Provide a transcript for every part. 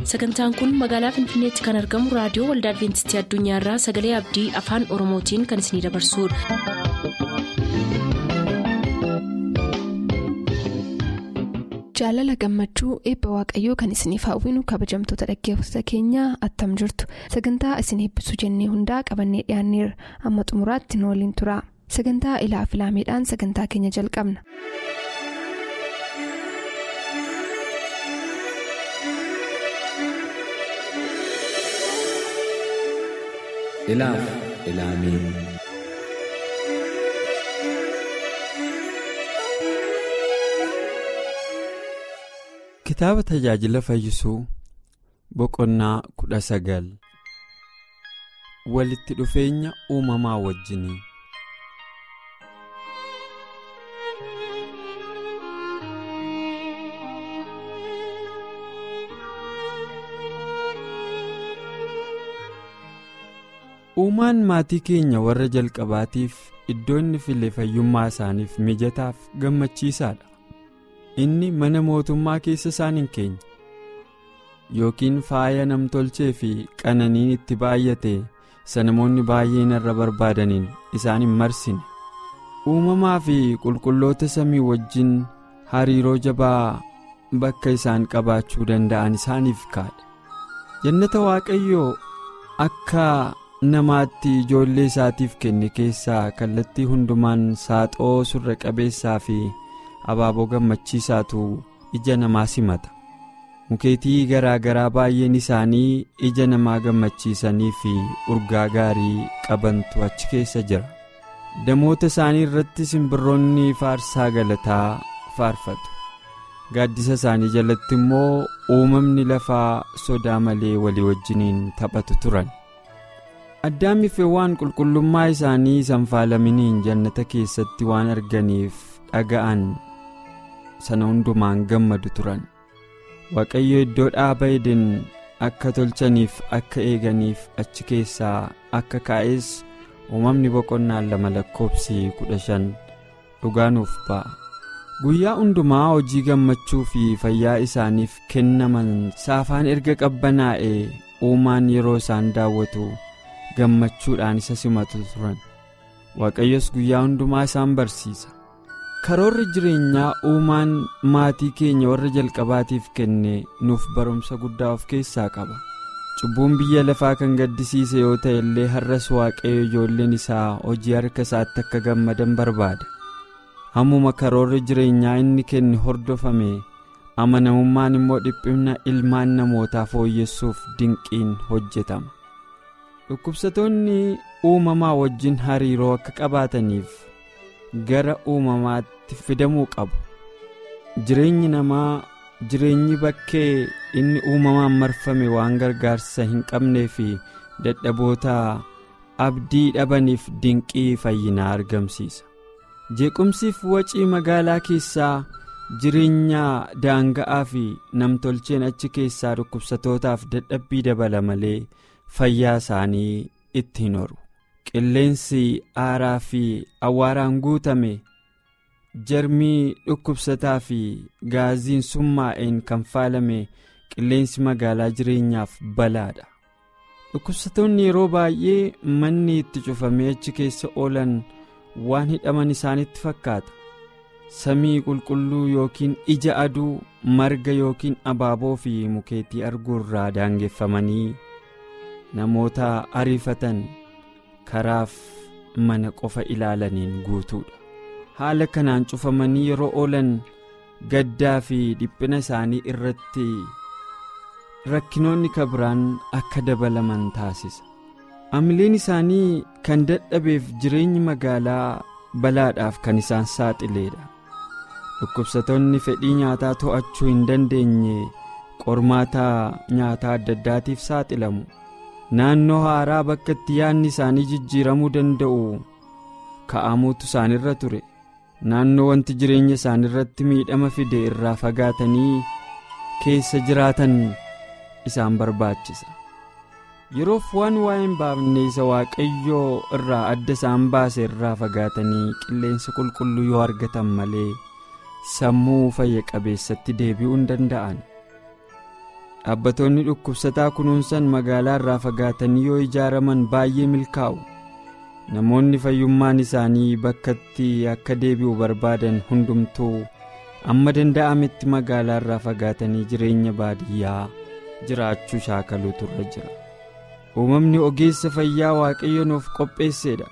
sagantaan kun magaalaa finfinneetti kan argamu raadiyoo waldaa adventistii addunyaarraa sagalee abdii afaan oromootiin kan isinidabarsudha. jaalala gammachuu eebba waaqayyoo kan isiniif hawwinu kabajamtoota dhaggeeffattoota keenyaa attam jirtu sagantaa isin eebbisuu jennee hundaa qabannee dhiyaanneerra amma xumuraatti nu waliin tura sagantaa ilaa filaameedhaan sagantaa keenya jalqabna. ilaaf ilaamee kitaaba tajaajila fayyisuu boqonnaa kudha sagal walitti dhufeenya uumamaa wajjinii uumaan maatii keenya warra jalqabaatiif iddoo inni file fayyummaa isaaniif mijataaf gammachiisaadha inni mana mootummaa keessa isaan hin keenye yookiin faaya namtolchee fi qananiin itti baay'ate isa namoonni baay'een irra barbaadaniin isaan hin marsine uumamaa fi qulqulloota samii wajjin hariiroo jabaa bakka isaan qabaachuu danda'an isaaniif kaadhe jannata waaqayyoo akka namaatti ijoollee isaatiif kenne keessaa kallattii hundumaan saaxoo surra qabeessaa fi abaaboo gammachiisaatu ija namaa simata mukeetii garaa garaa baay'een isaanii ija namaa gammachiisanii fi urgaa gaarii qabantu achi keessa jira damoota isaanii irratti simbirroonni faarsaa galataa faarfatu gaaddisa isaanii jalatti immoo uumamni lafaa sodaa malee walii wajjiniin taphatu turan addaamiif waan qulqullummaa isaanii sanfaalaminiin jannata keessatti waan arganiif dhaga'an sana hundumaan gammadu turan waaqayyo iddoo dhaaba eden akka tolchaniif akka eeganiif achi keessaa akka kaa'es uumamni boqonnaan lama lakkoobsi kudha shan dhugaanuuf ba'a guyyaa hundumaa hojii gammachuu fi fayyaa isaaniif kennaman saafaan erga qabbanaa'e uumaan yeroo isaan daawwatu gammachuudhaan isa simatu turan waaqayyos guyyaa hundumaa isaan barsiisa karoorri jireenyaa uumaan maatii keenya warra jalqabaatiif kenne nuuf barumsa guddaa of keessaa qaba cubbuun biyya lafaa kan gaddisiise yoo ta'e illee har'as waaqayyo ijoolleen isaa hojii harka isaatti akka gammadan barbaada hammuma karoorri jireenyaa inni kenne hordofame amanamummaan immoo dhiphina ilmaan namootaa fooyyessuuf dinqiin hojjetama dhukkubsatoonni uumamaa wajjin hariiroo akka qabaataniif gara uumamaatti fidamuu qabu jireenyi namaa jireenyi bakkee inni uumamaan marfame waan gargaarsa hin qabnee fi dadhaboota abdii dhabaniif dinqii fayyinaa argamsiisa jeequmsiif wacii magaalaa keessaa jireenya daanga'aa fi namtolcheen achi keessaa dhukkubsatootaaf dadhabbii dabala malee fayyaa isaanii itti hin horu qilleensi aaraa fi awwaaraan guutame jarmii dhukkubsataa fi gaaziin summaa'een kan faalame qilleensi magaalaa jireenyaaf balaadha dhukkubsatoonni yeroo baay'ee manni itti cufamee achi keessa oolan waan hidhaman isaanitti fakkaata samii qulqulluu yookiin ija aduu marga yookiin abaaboo fi mukeetii arguurraa daangeffamanii namoota ariifatan karaaf mana qofa ilaalaniin guutuudha haala kanaan cufamanii yeroo oolan gaddaa fi dhiphina isaanii irratti rakkinoonni kabiraan akka dabalaman taasisa amileen isaanii kan dadhabeef jireenyi magaalaa balaadhaaf kan isaan saaxileedha dhukkubsatoonni fedhii nyaataa to'achuu hin dandeenye qormaata nyaataa adda addaatiif saaxilamu naannoo haaraa bakka itti yaadni isaanii jijjiiramuu danda'u ka'amuutu isaanirra ture naannoo wanti jireenya isaanirratti miidhama fide irraa fagaatanii keessa jiraatan isaan barbaachisa yeroof waan waa'ee hin baafne isa waaqayyoo irraa adda isaan baase irraa fagaatanii qilleensa qulqulluu yoo argatan malee sammuu fayya qabeessatti deebi'uu hin danda'an dhaabbatoonni dhukkubsataa kunuunsan magaalaa irraa fagaatanii yoo ijaaraman baay'ee milkaa'u namoonni fayyummaan isaanii bakkatti akka deebi'u barbaadan hundumtuu amma danda'ametti magaalaa irraa fagaatanii jireenya baadiyyaa jiraachuu shaakaluutu irra jira uumamni ogeessa fayyaa waaqayyo nuuf qopheesseedha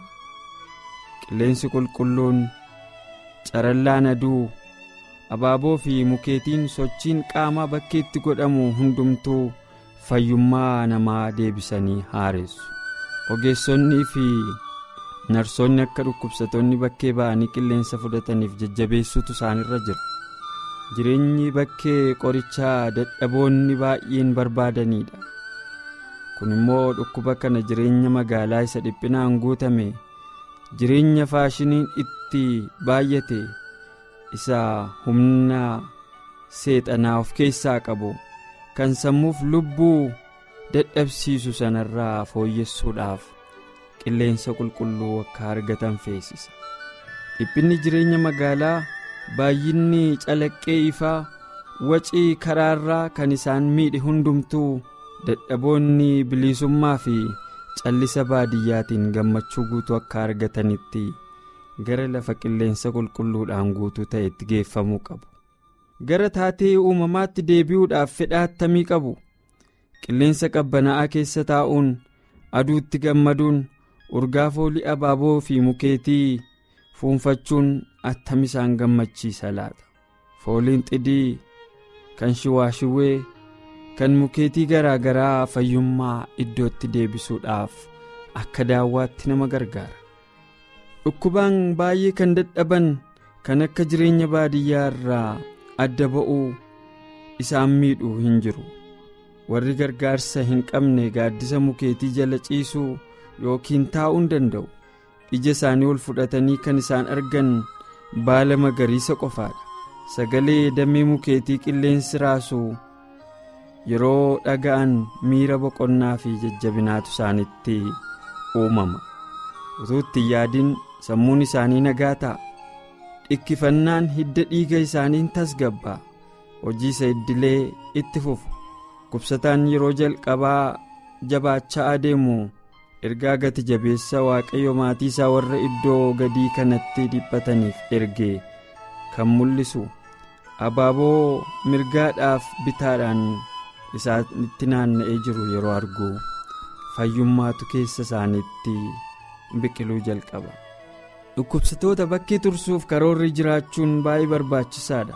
qilleensi qulqulluun carallaan aduu abaaboo fi mukeetiin sochiin qaamaa bakkeetti godhamu hundumtuu fayyummaa namaa deebisanii haaressu ogeessonnii fi narsoonni akka dhukkubsatoonni bakkee ba'anii qilleensa fudhataniif jajjabeessuutu isaanirra jira jireenyi bakkee qorichaa dadhaboonni baay'een barbaadaniidha kun immoo dhukkuba kana jireenya magaalaa isa dhiphinaan guutame jireenya faashiniin itti baay'ate isa humna seexanaa of keessaa qabu kan sammuuf lubbuu dadhabsiisu sanarraa fooyyessuudhaaf qilleensa qulqulluu akka argatan feesisa dhiphinni jireenya magaalaa baay'inni calaqqee ifaa wacii karaarraa kan isaan miidhe hundumtuu dadhaboonni bilisummaa fi callisa baadiyyaatiin gammachuu guutuu akka argatanitti gara lafa qilleensa qulqulluudhaan guutuu ta'etti geeffamuu qabu gara taatee uumamaatti deebi'uudhaaf fedha attamii qabu qilleensa qabbanaa'aa keessa taa'uun aduutti gammaduun urgaa foolii abaaboo fi mukeetii fuunfachuun attam isaan gammachiisa laata fooliin xidii kan shiwaashiwwee kan mukeetii garaa garaa fayyummaa iddootti deebisuudhaaf akka daawwaatti nama gargaara dhukkubaan baay'ee kan dadhaban kan akka jireenya baadiyyaa irraa adda ba'uu isaan miidhuu hin jiru warri gargaarsa hin qabne gaaddisa mukeetii jala ciisuu yookiin taa'uu hin danda'u ija isaanii ol fudhatanii kan isaan argan baala magariisa qofaadha sagalee damee mukeetii qilleensi raasu yeroo dhaga'an miira boqonnaa fi jajjabinaatu isaanitti uumama utuu itti yaadin sammuun isaanii nagaa ta'a dhikkifannaan hidda dhiiga isaaniin tasgabbaa hojii isa iddilee itti fufu kubsataan yeroo jalqabaa jabaachaa adeemu ergaa gati jabeessa waaqayyo maatii isaa warra iddoo gadii kanatti dhiphataniif erge kan mul'isu abaaboo mirgaadhaaf bitaadhaan isaanitti naanna'ee jiru yeroo argu fayyummaatu keessa isaaniitti biqiluu jalqaba dhukkubsatoota bakkee tursuuf karoorri jiraachuun baay'ee barbaachisaadha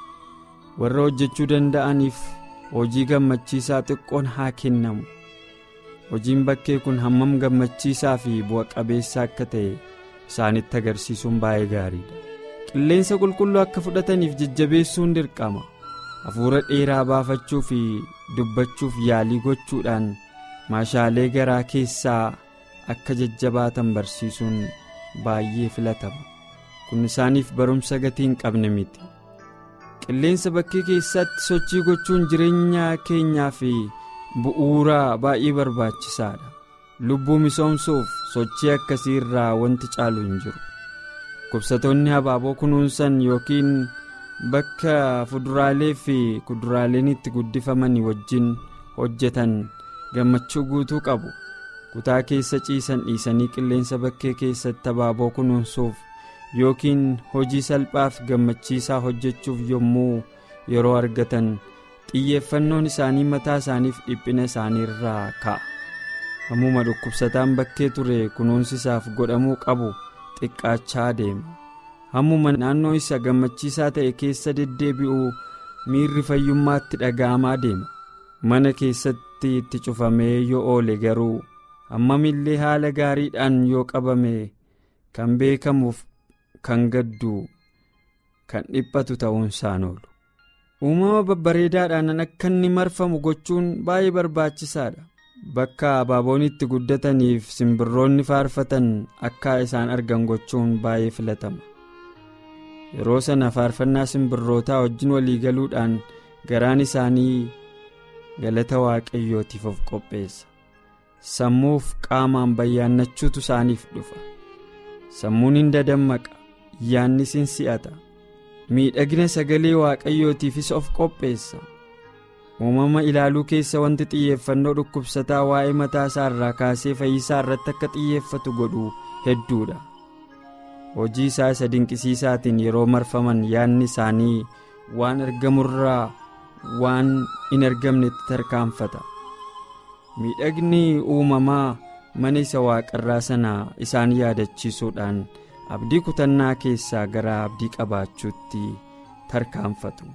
warra hojjechuu danda'aniif hojii gammachiisaa xiqqoon haa kennamu hojiin bakkee kun hammam gammachiisaa fi bu'a qabeessa akka ta'e isaanitti agarsiisuun baay'ee gaariidha qilleensa qulqulluu akka fudhataniif jajjabeessuun dirqama hafuura dheeraa baafachuu fi dubbachuuf yaalii gochuudhaan maashaalee garaa keessaa akka jajjabaatan barsiisuun baay'ee filatama kun isaaniif barumsa gatii hin qabne miti qilleensa bakkee keessatti sochii gochuun jireenya keenyaa fi bu'uura baay'ee barbaachisaadha lubbuu misoomsuuf sochii akkasii irraa wanti caalu hin jiru kubsatoonni habaaboo kunuunsan yookiin bakka fuduraalee fi kuduraaleen itti guddifaman wajjin hojjetan gammachuu guutuu qabu kutaa keessa ciisan dhiisanii qilleensa bakkee keessatti habaaboo kunuunsuuf yookiin hojii salphaaf gammachiisaa hojjechuuf yommuu yeroo argatan xiyyeeffannoon isaanii mataa isaaniif dhiphina isaanii irraa ka'a hammuma dhukkubsataan bakkee ture kunuunsisaaf godhamuu qabu xiqqaachaa deema hammuma naannoo isa gammachiisaa ta'e keessa deddeebi'uu miirri fayyummaatti dhaga'amaa deema mana keessatti itti cufamee yoo oole garuu hammamillee haala gaariidhaan yoo qabame kan beekamuuf kan gaddu kan dhiphatu ta'uunsaan oolu uumama babbareedaadhaan akka inni marfamu gochuun baay'ee barbaachisaadha bakka abaaboon itti guddataniif simbirroonni faarfatan akka isaan argan gochuun baay'ee filatama yeroo sana faarfannaa simbirrootaa wajjin walii galuudhaan garaan isaanii galata waaqayyootiif of qopheessa sammuuf qaamaan bayyaannachuutu isaaniif dhufa sammuun hin dadammaqa yaannis hin si'ata miidhagina sagalee waaqayyootiifis of qopheessa uumama ilaaluu keessa wanti xiyyeeffannoo dhukkubsataa waa'ee mataa isaa irraa kaasee fayyisaa irratti akka xiyyeeffatu godhu hedduudha hojii isaa isa dinqisiisaatiin yeroo marfaman yaadni isaanii waan argamurraa waan hin argamnetti tarkaanfata miidhagni uumamaa mana isa waaqarraa sana isaan yaadachiisuudhaan abdii kutannaa keessaa gara abdii qabaachuutti tarkaanfatu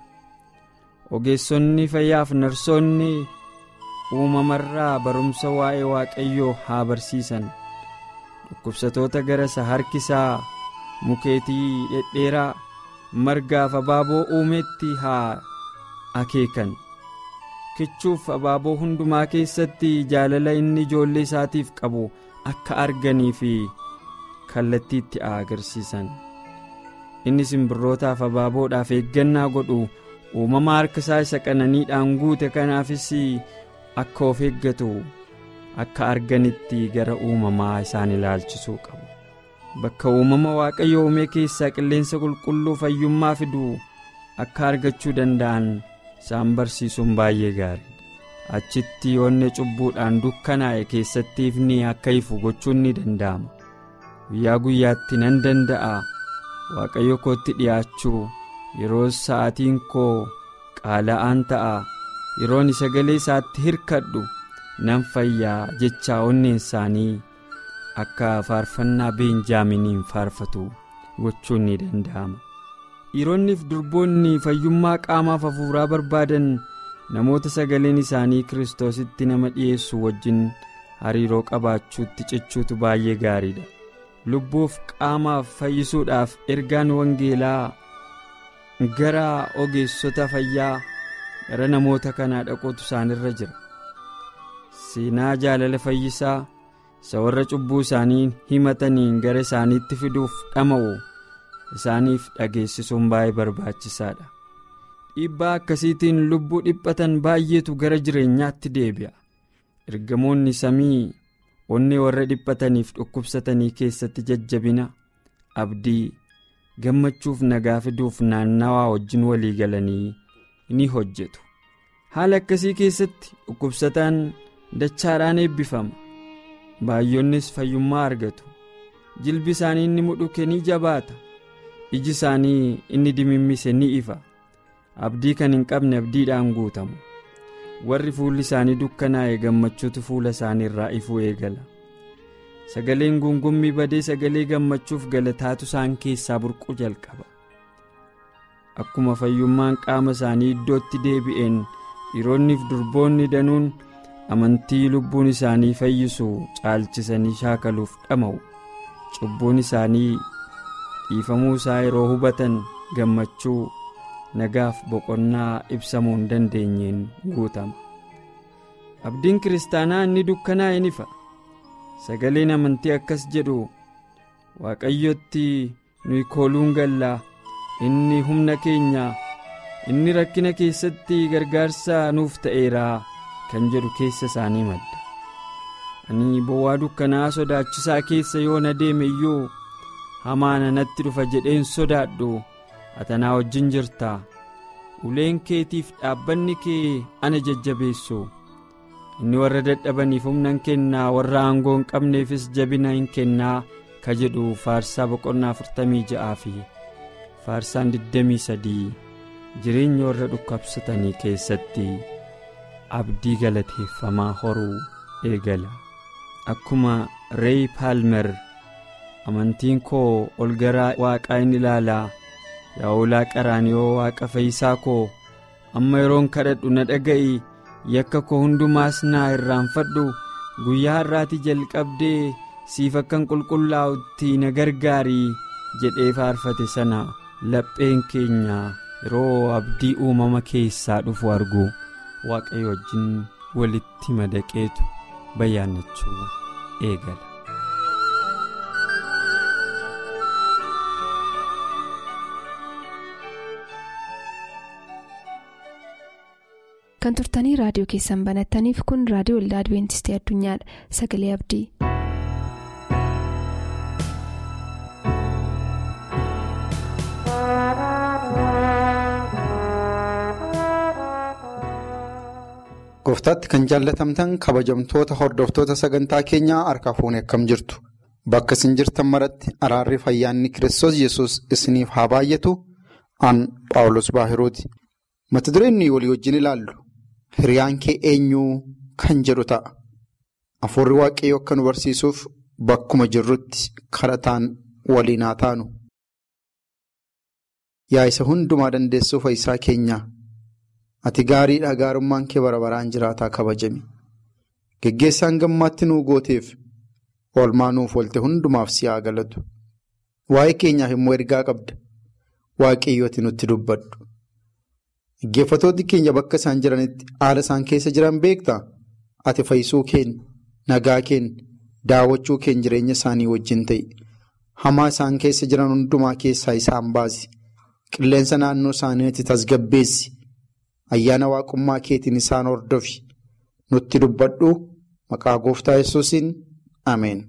ogeessonni fayyaaf narsoonni uumamarraa barumsa waa'ee waaqayyoo haa barsiisan dhukkubsatoota gara isa harkisaa mukeetii dhedheeraa margaaf abaaboo uumeetti haa akeekan kichuuf abaaboo hundumaa keessatti jaalala inni ijoollee isaatiif qabu akka arganii fi kallattiitti haa agarsiisan inni simbirrootaaf abaaboodhaaf eeggannaa godhu uumama harka isaa isa qananiidhaan guute kanaafis akka of eeggatu akka arganitti gara uumamaa isaan ilaalchisuu qabu bakka uumama waaqayyo uume keessaa qilleensa qulqulluu fayyummaa fidu akka argachuu danda'an isaan barsiisuun baay'ee gaariidha achitti yoonni cubbuudhaan dukkanaa'e keessatti ifni akka ifu gochuun ni danda'ama guyyaa guyyaatti nan danda'a waaqayyo kootti dhi'aachuu yeroo sa'aatiin koo qaala'aan ta'a yeroon sagalee isaatti hirkadhu nan fayyaa jechaa onneen isaanii akka faarfannaa beenjaaminiin faarfatu gochuun ni danda'ama dhiironniif durboonni fayyummaa qaamaaf hafuuraa barbaadan namoota sagaleen isaanii kiristoositti nama dhi'eessu wajjin hariiroo qabaachuutti cichuutu baay'ee gaariidha lubbuuf qaamaaf fayyisuudhaaf ergaan wangeelaa gara ogeessota fayyaa gara namoota kanaa dhaquutu isaanirra jira seenaa jaalala fayyisaa isa warra cubbuu isaanii himataniin gara isaaniitti fiduuf dhama'u isaaniif dhageessisuun baay'ee barbaachisaadha dhiibbaa akkasiitiin lubbuu dhiphatan baay'eetu gara jireenyaatti deebi'a ergamoonni samii onnee warra dhiphataniif dhukkubsatanii keessatti jajjabina abdii gammachuuf nagaa fiduuf naannawaa wajjin walii galanii ni hojjetu haala akkasii keessatti dhukkubsataan dachaadhaan eebbifama baay'oonnis fayyummaa argatu jilbi isaanii inni mudhuke ni jabaata iji isaanii inni dimimmise ni ifa abdii kan hin qabne abdiidhaan guutamu warri fuulli isaanii dukkanaa'e gammachuutu fuula isaanii irraa ifuu eegala sagaleen gungummii badee sagalee gammachuuf galataatu isaan keessaa burquu jalqaba akkuma fayyummaan qaama isaanii iddootti deebi'een dhiironniif durboonni danuun amantii lubbuun isaanii fayyisu caalchisanii shaakaluuf dhama'u cubbuun isaanii dhiifamuu isaa yeroo hubatan gammachuu nagaaf boqonnaa ibsamuu hin dandeenyeen guutama abdiin kiristaanaa inni dukkanaa'e ni fa'a sagaleen amantii akkas jedhu waaqayyotti nuyi kooluun gallaa inni humna keenya inni rakkina keessatti gargaarsa nuuf ta'eeraa kan jedhu keessa isaanii madda ani bowwaa dukkanaa sodaachisaa keessa yoo na deeme iyyuu hamaan natti dhufa jedheen sodaadhu atanaa wajjin jirta uleen keetiif dhaabbanni kee ana jajjabeessu inni warra dadhabaniif humna hin kennaa warra aangoo hin qabneefis jabina hin kennaa ka jedhu faarsaa boqonnaa 46 fi faarsaan 23 jireenya warra dhukkubsatanii keessatti abdii galateeffamaa horuu eegala akkuma reey paalmer amantiin koo ol gara waaqaa in ilaalaa yaa oolaa qaraaniyoo waaqa fayyisaa koo amma yeroon kadhadhu na dhaga'i yakka koo hundumaas naa irraanfadhu guyyaa har'aati jalqabdee siif akkan qulqullaa'utti na gargaarii jedhee faarfate sana lapheen keenya yeroo abdii uumama keessaa dhufu argu waaqayyo wajjin walitti madaqeetu bayyaannachuu eegala. kan turtanii raadiyoo keessan banattaniif kun raadiyoo waldaa adibeentistii addunyaadha sagalee abdii. Gooftaatti kan jaallatamtan kabajamtoota hordoftoota sagantaa keenyaa harka fuunee akkam jirtu. Bakka isin jirtan maratti araarri fayyaanni Kiristoos yesus isiniif haa baay'atu an Paawulos Baahirooti. Mata dureen walii wajjin ilaallu hiriyaan kee eenyuu kan jedhu ta'a. Afuurri waaqayyoo akka nu barsiisuuf bakkuma jirrutti kadhataan waliin haa taanu. Yaa isa hundumaa dandeessuu fayyisaa keenyaa. Ati gaariidha gaarummaan kee bara baraan jiraataa kabajame. Geggeessaan gammaatti nuu gooteef oolmaa nuuf oolte hundumaaf si haa galatu. Waa'ee keenyaaf immoo ergaa qabda. Waaqayyooti nutti dubbadhu. Dhaggeeffattoonni keenya bakka isaan jiranitti haala isaan keessa jiran beektaa? Ati fayyisuu keenya, nagaa keenya, daawwachuu keenya jireenya isaanii wajjin ta'i. Hamaa isaan keessa jiran hundumaa keessaa isaan baasi. Qilleensa naannoo isaaniitti tasgabbeessi. Ayyaana waaqummaa keetiin isaan hordofi. Nutti dubbadhu maqaa gooftaa yesuusiin ameen.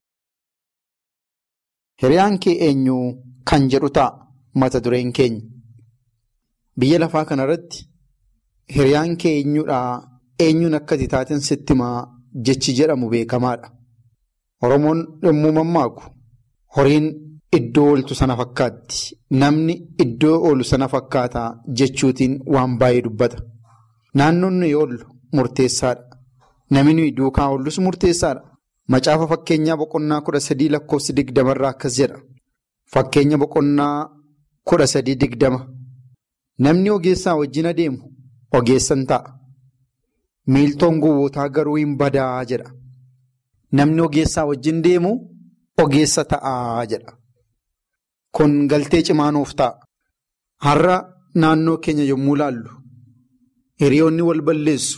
Hiriyaan kee eenyuu kan jedhu ta'a mata dureen keenya. Biyya lafaa kanarratti hiriyaan kee eenyuudhaa eenyuun akka ati taateen sitti himaa jechi jedhamu beekamaadha. Oromoon yommuu mammaaku horiin iddoo ooltu sana fakkaatti. Namni iddoo oolu sana fakkaataa jechuutiin waan baay'ee dubbata. Naannoon nuyi oollu murteessaadha. Namni nuyi duukaa oollus murteessaadha. Macaafa fakkeenyaa boqonnaa kudha sadii lakkoofsi digdamarraa akkas jedha. Fakkeenya boqonnaa kudha sadii digdama. Namni ogeessaa wajjin adeemu ogeessan ta'a. Miiltoon gowwootaa garuu hin badaa jedha. Namni ogeessaa wajjin deemu ogeessa ta'aa jedha. Kun galtee cimaa nuuf ta'a. Har'a naannoo keenya yommuu laallu hiriyoonni wal balleessu.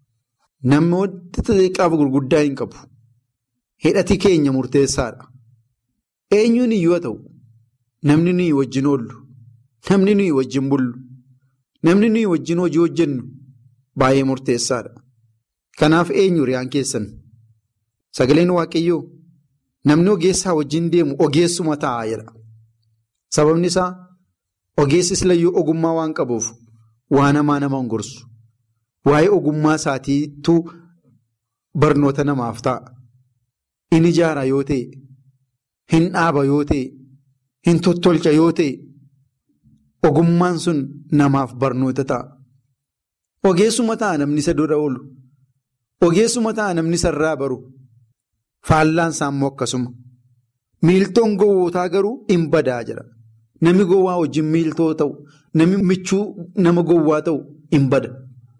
Namoota xixiqqaaf gurguddaa hin qabu. Hidhati keenya murteessaadha. Eenyuun iyyuu haa ta'u namni nuyi wajjin oollu, namni nuyi wajjin bullu, namni nuyi wajjin hojii hojjennu baay'ee murteessaadha. Kanaaf eenyu hiriyaan keessan? Sagaleen Waaqayyoo namni ogeessaa wajjin deemu ogeessuma ta'a jedha. Sababni isaa ogeessi silayyuu ogummaa waan qabuuf waan hamaa nama hin gorsu. Waa'ee ogummaa isaatiitu barnoota namaaf ta'a. In ijaara yoo ta'e, hin dhaaba yoo ta'e, hin tottolcha yoo ta'e, ogummaan sun namaaf barnoota ta'a. Ogeessuma ta'a namni isa dura oolu. Ogeessuma ta'a namni isa irraa baru. Faallaan isaa immoo akkasuma. Miiltoon gowwootaa garuu hin badaa jira. Namni gowwaa wajjin miiltoo ta'u, namni michuu nama gowwaa ta'u hin bada.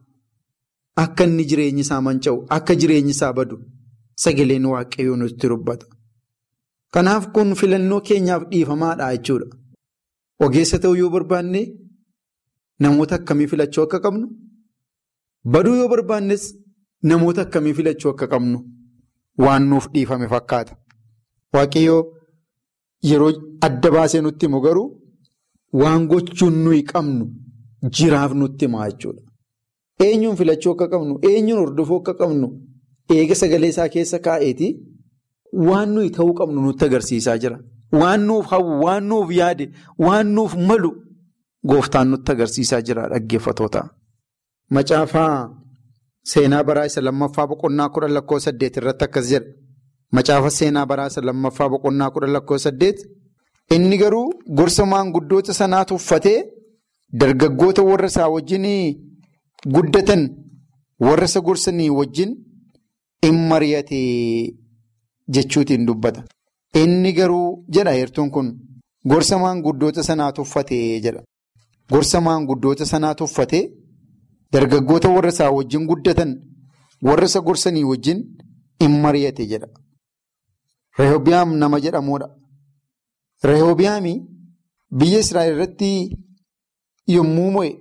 Akka inni jireenyi isaa manca'u, akka jireenyi isaa badu sagaleen waaqayyoo nutti dubbata. Kanaaf kun filannoo keenyaaf dhiifamaadha jechuudha. Ogeessa ta'uu yoo barbaanne namoota akkamii filachuu akka qabnu, baduu yoo barbaannes namoota akkamii filachuu akka qabnu waan nuuf dhiifame fakkaata. Waaqayyoo yeroo adda baasee nutti himu garuu waan gochuun nuyi qabnu jiraaf nutti himaa jechuudha. Eenyuun filachuu akka qabnu, eenyuun hordofuu akka qabnu eega sagalee isaa keessa kaa'eeti waan nuyi ta'uu qabnu nutti agarsiisaa jira. Waan nuuf hawwu, waan nuuf yaade, waan nuuf malu gooftaan nutti agarsiisaa jira dhaggeeffatoota. Macaafaa seenaa baraa isa lammaffaa boqonnaa kudha lakkoo saddeet irratti akkas jedha. Macaafa seenaa baraa isa lammaffaa boqonnaa kudha lakkoo saddeet. Inni garuu gorsa maanguddoota sanaa tuffatee dargaggoota warra isaa wajjin guddatan warra isa gorsanii wajjin in mari'ate jechuutiin dubbata. Inni garuu jedha heertuun kun gorsa maanguddoota sanaa tuffatee jedha. Gorsa maanguddoota sanaa tuffatee dargaggoota warra isaa wajjin guddatan warra isa gorsanii wajjin in mari'ate jedha. Rehoobiyaam nama jedhamudha. Rehoobiyaami biyya Israa'el irratti yommuu mo'e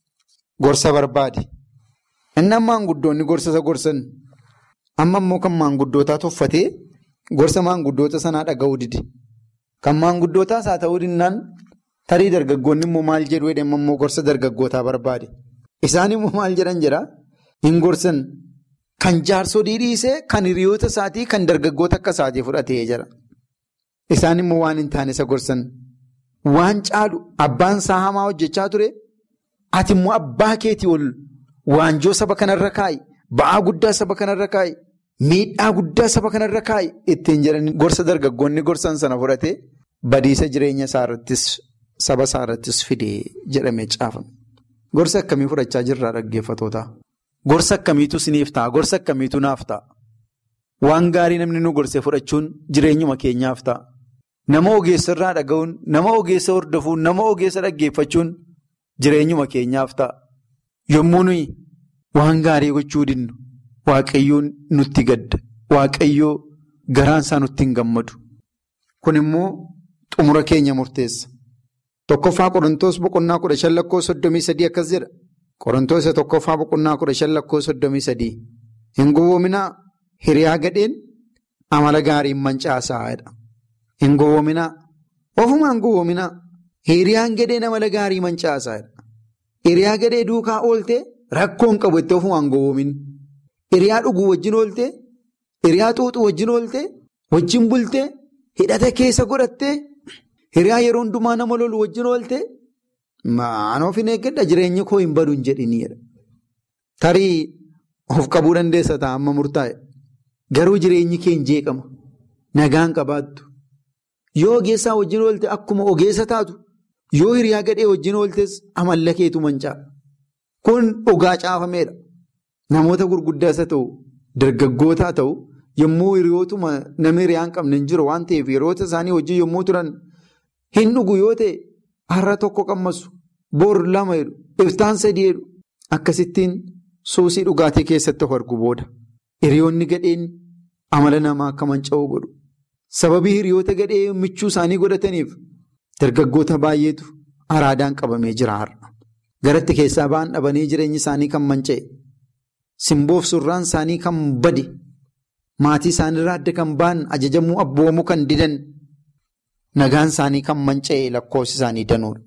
gorsa barbaade. Inni maanguddoonni gorsa isa gorsan amma immoo kan maanguddootaa tuffatee gorsa maanguddoota sanaa dhaga'uu dide. Kan maanguddootaas haa ta'uu dinnaan tarii dargaggoonni immoo maal jedhu jedhama immoo gorsa dargaggootaa barbaade. Isaan immoo maal jedhan jedhaa hin gorsan kan jaarsolii dhiisee kan hiriyoota isaatii kan dargaggoota akka isaatii fudhatee jira. Isaan immoo waan hin taane isa gorsan waan caalu abbaan isaa hamaa hojjechaa ture ati immoo abbaa keetii ol waanjoo saba kanarra kaa'i ba'aa guddaa saba kanarra kaa'i miidhaa guddaa saba kanarra kaa'i ittiin jedhanii gorsa dargaggoonni gorsan sana fudhatee badiisa jireenya isaa irrattis saba isaa irrattis fidee jedhamee caafame. Gorsa akkamii fudhachaa jirraa dhaggeeffatoota? Gorsa akkamiitu siniif ta'a? Gorsa akkamiitu naaf ta'a? Waan gaarii namni nu gorsee fudhachuun jireenyuma keenyaaf ta'a. Nama ogeessa irraa dhaga'uun, nama ogeessa hordofuun, nama ogeessa dhaggeeffachuun jireenyuma keenyaaf ta'a. Yommuu nuyi waan gaarii gochuu dinnu waaqayyoon nutti gadda. Waaqayyoo garaan isaa nutti hin gammadu. Kun immoo xumura keenya murteessa. Tokkoffaa Qorontoos boqonnaa kudha shan lakkoofsa soddomii sadii akkas jedha. Qorontoos tokkoffaa boqonnaa kudha shan lakkoofsa soddomii sadii. Hin gowwoominaa hiriyaa gadheen amala gaariin mancaasaadha. Hin gowwoominaa. Ofumaan gowwoominaa. Hiriyaan gadheen amala gaarii mancaasaadha. Hiriyaa gadhee duukaa ooltee rakkoon qabu itti ofumaan gowwoomin. Hiriyaa dhuguu wajjin ooltee, hiriyaa xuuxuu wajjin ooltee, wajjin bultee, hidhata keessa godhattee, hiriyaa yeroo hundumaa nama lolu wajjin ooltee, maanoof hin eeggadha jireenya koo hin badu hin jedhiniidha. Tarii of qabuu dandeessa ta'a amma murtaa'e. Garuu jireenyi kee hin jeeqama. Nagaan qabaattu. Yoo ogeessaa wajjin oolte akkuma ogeessa taatu, yoo hiriyaa gadhee wajjin ooltes amalla keetu mancaa'a. Kun dhugaa caafameedha. Namoota gurguddaas haa ta'u, dargaggootaa haa ta'u, yommuu hiriyootuma namni hiriyaa hin qabne hin jiru waan ta'eef hiriyoota isaanii wajjin yommuu turan hin dhugu yoo ta'e har'a tokko qammasu, bor lama jedhu, iftaan sadii jedhu akkasittiin suusii dhugaatii keessatti of argu booda. Hiriyoonni gadheen amala namaa akka manca'uu godhu. Sababii hiriyoota gadhee michuu isaanii godhataniif dargaggoota baay'eetu araadaan qabamee jira har'a. Garatti keessaa ba'an dhabanii jireenyi isaanii kan manca'e. Simboof surraan isaanii kan bade. Maatii isaaniirraa adda kan ba'an ajajamuu abboomuu kan didan. Nagaan isaanii kan manca'e lakkoofsi isaanii danuudha.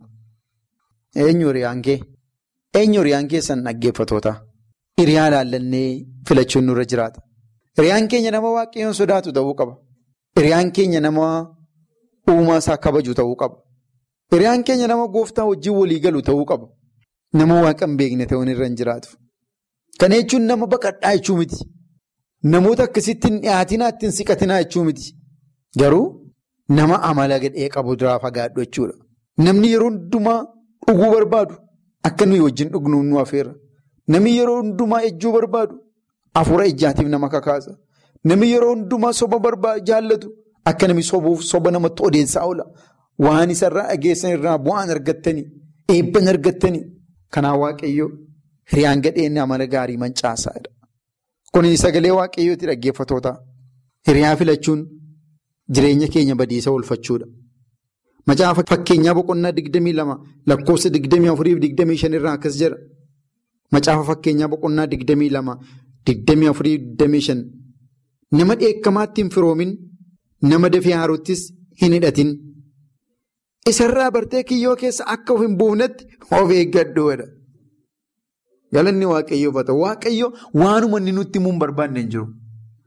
Eenyu hiriyaan kee? Eenyu hiriyaan keessan dhaggeeffatoota? Hiriyaa ilaallannee filachuun nurra jiraata. Hiriyaan keenya nama waaqayyoon sodaatu ta'uu qaba. Hiriyaan keenya nama uumaa isaa kabaju ta'uu qaba. Hiriyaan keenya nama gooftaa wajjin walii galu ta'uu qaba. Nama waaqa hin beekne ta'uun irra hin jiraatu. Kana jechuun nama baqadhaa jechuu miti. Namoota akkasitti hin dhiyaatinaa ittiin siqatinaa jechuu miti. Garuu nama amala gadhee qabu duraa fagaadhu jechuudha. Namni yeroo hundumaa dhuguu barbaadu akka nuyi wajjin dhugnu nu affeera. Namni yeroo hundumaa ejjuu barbaadu hafuura ejjaatiif nama kakaasa. Namni yeroo hundumaa soba jaallatu akka namni sobuuf soba namatti odeessaa oola. Waan isarraa dhageessan irraa bu'aan argattanii, eebban argattanii. Kanaaf waaqayyoo hiriyaan gadheen amala gaarii mancaasaadha. Kun sagalee waaqayyooti dhaggeeffatoota. Hiriyaa filachuun jireenya keenya badiisa oolfachuudha. Macaafa fakkeenyaa boqonnaa digdamii lama lakkoofsa digdamii afurii fi digdamii shan irraa akkas jedha. Macaafa fakkeenyaa boqonnaa digdamii lama digdamii afurii fi digdamii shan. Nama dheekkamaatti hin firoomin nama dafee haaruuttis hin hidhatin. Isarraa bartee kiyyoo keessa akka of hin buufnetti of eeggadhuudha. Galanni waaqayyoof haa ta'u. Waaqayyo waanuma inni nutti himuu hin barbaanne hin jiru.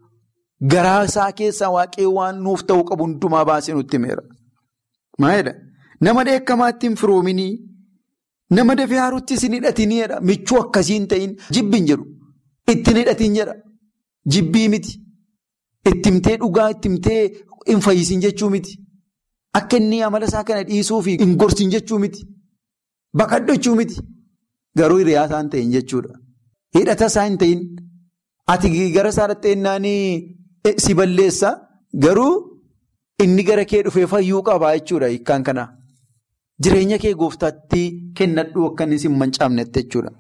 Garaa isaa keessaa waaqayyo waan nuuf ta'uu qabu hundumaa baasee nutti himeera. Maalidha? Nama dheekkamaatti hin firoominii, nama dafee haaruuttis hin hidhatiniidha. Michuu akkasii hin ta'in jibbi hin jedhu. Ittiin hidhatin jedha. Jibbii miti. Itti himtee dhugaa, itti himtee hin fayyisin jechuu miti. Akka inni amala isaa kana dhiisuu fi hin gorsin jechuu miti. Baqadhu jechuu miti. Garuu hiriyaa isaa hin ta'in jechuudha. Hidhata isaa hin ta'in. Ati gara isaa dhatteennaanii si balleessa. Garuu inni gara kee dhufee fayyuu qaba jechuudha hiikkaan kana. Jireenya kee gooftaatti kennadhu akka inni si hin mancaafnetti jechuudha.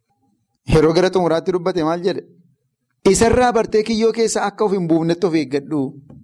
Yeroo gara xumuraatti dubbate maal jedhe? Isarraa bartee kiyyoo keessa akka of hin buufnetti of eeggadhu.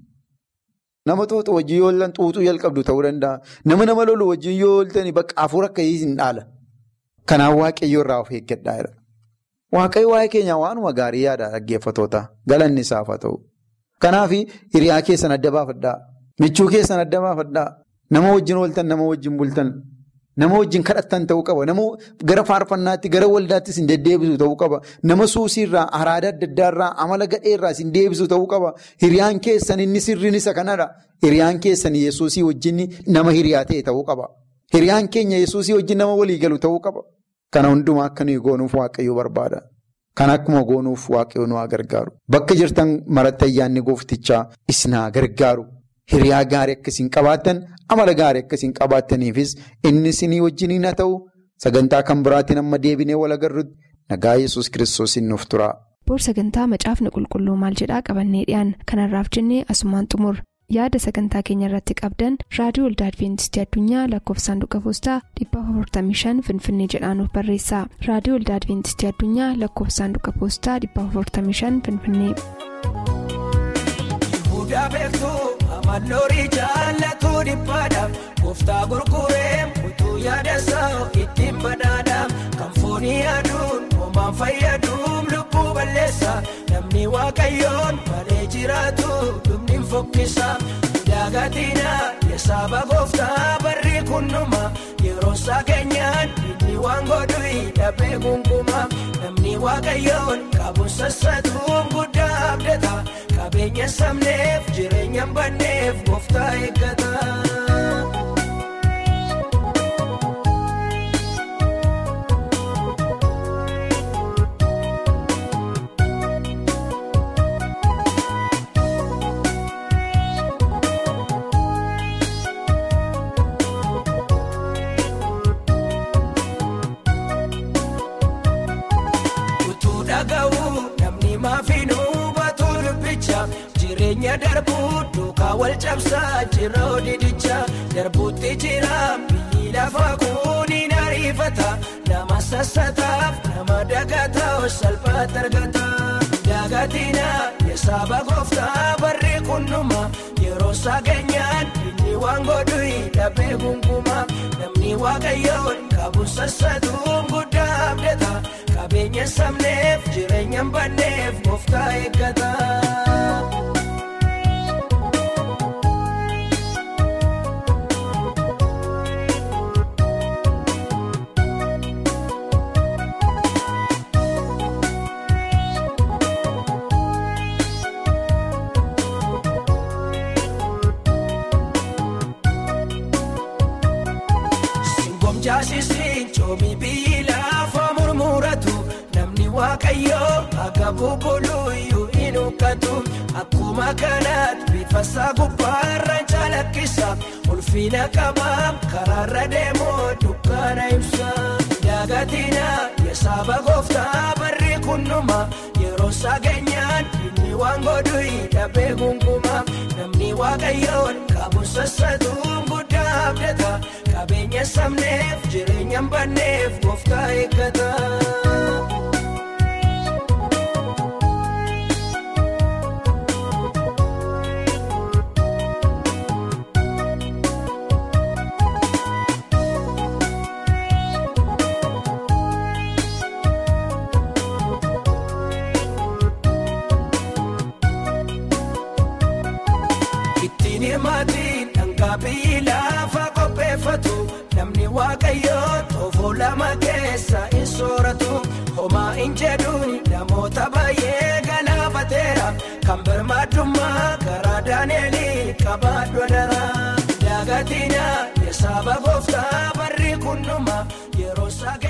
Nama xuuxu wajjin yoo oolan xuuxuu jalqabdu ta'uu danda'a. Nama nama lolu wajjin yoo ooltan bakka hafuura akkasii hin dhaala. Kanaaf waaqayyoo irraa of eeggadhaa jira. Waaqayyo waa'ee keenya waanuma gaarii yaada dhaggeeffatoota. Galanni isaaf haa ta'u. Kanaaf hiriyaa keessan adda baafadhaa. Michuu keessan adda baafadhaa. Nama wajjin ooltan, nama wajjin bultan, nama wajjin kadhattan ta'uu qaba. Nama gara faarfannaatti, gara waldaattis hin deddeebisu ta'uu qaba. Nama suusiirraa, araada adda addaarraa, amala gadheerraas hin deebisu ta'uu qaba. Hiriyaan keessan inni sirriin isa kanadha. Hiriyaan keessan yesuusii wajjin nama hiriyaa ta'e ta'uu qaba. Hiriyaan keenya yesuusii wajjin nama walii galu ta'uu qaba. Kana hundumaa akka nuyi goonuuf waaqayyoo barbaada. Kan akkuma goonuuf waaqayyoon waa gargaaru. Bakka jirtan maratti ayyaanni gooftichaa isinaa gargaaru. Hiriyaa gaarii akkasiin qabaattan amala gaarii akkasiin qabaattaniifis inni isinii wajjiniin haa ta'u sagantaa kan biraatiin amma deebinee wal agarrutti nagaa yesus kiristoos nuuf tura. Boor sagantaa macaafni qulqulluu maal jedhaa qabannee dhiyaan kanarraaf jennee asumaan xumur yaada sagantaa keenya irratti qabdan raadiyoo waldaa adventistii addunyaa lakkoofsa saanduqa poostaa 455 finfinnee jedhaanuf barreessa raadiyoo waldaa adventistii addunyaa lakkoofsa saanduqa poostaa 455 finfinnee. Amaloorii jaallatuu dhiphaadhaaf gooftaa gurguree utuu yaadasaa ittiin badhaadhaaf kan foonii aduun homaan fayyaduun lubbuu balleessa namni waaqayyoon malee jiraatu dhumni fokkisa daagatina yesaaba gooftaa barri kunnuma yeroo isaa keenyaan inni waan godhu dhabee gungumaa namni waaqayyoon qabuun sassatuun guddaa abdata. Qabeenya sabneef jireenya banneef gooftaa eeggata. Utuu dhaga'uu namni maafiinuu batuu dubbicha. Jireenya darbuu duukaa wal cabsaa jira odidicha darbuutti jira biyyi lafa kuuniin ariifata nama sassataaf nama dagataa salphaatti argata. Daagatina yesaaba gooftaa barri kunnuma yeroo isaa keenyaan inni waan godhu dhabee gungumaa namni waaqayyoon qabu sassatuun guddaa abdata qabeenya sabneef jireenya banneef gooftaa eeggata. Jaasisiin coomii biyyi lafa murmuratu namni waaqayyoo akka bubbuluyyuu hin huqqatu akkuma kanaatti bifa isaa gubbaarra calaqqisa ulfina qabaa karaarra deemoo dukkaana ibsa daagatina yesaaba gooftaa barri kunnuma yeroo isaa keenyaan inni waan godhu dhabee gungumaa namni waaqayyoon qabu sassatuun guddaa abdata. Qabeenya sabneef jireenya banneef gooftaa eeggata. Ittiin himaatiin dhangaa biyyi lafa qopheeffatu. Namni waaqayyoo toofoo lama keessa hin sooratu homaa hin jedhuun namoota baay'ee galaafateera kan birmaadummaa karaa daaneelii qabaadhu dara daagatina yesaaba gooftaa barri kunnuma yeroo isaa